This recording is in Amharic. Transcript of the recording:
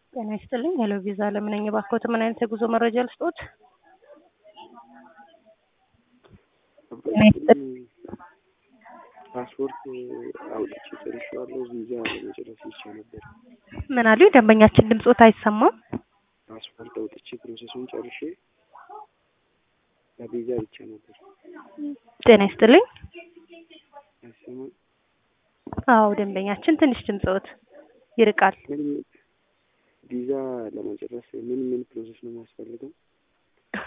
ጤና ይስጥልኝ። ሄሎ ቪዛ ለምን ነኝ? እባክዎት ምን አይነት የጉዞ መረጃ ልስጥዎት? ጤና ይስጥልኝ። ፓስፖርት አውጥቼ ጨርሼዋለሁ። ቪዛ ለመጨረስ ብቻ ነበር። ምን አሉ? ደንበኛችን ድምጾት አይሰማም። ፓስፖርት አውጥቼ ፕሮሰሱን ጨርሼ ለቪዛ ብቻ ነበር። ጤና ይስጥልኝ። አይሰማም? አዎ ደንበኛችን ትንሽ ድምጾት ይርቃል። ምን ቪዛ ለመጨረስ ምን ምን ፕሮሰስ ነው የሚያስፈልገው?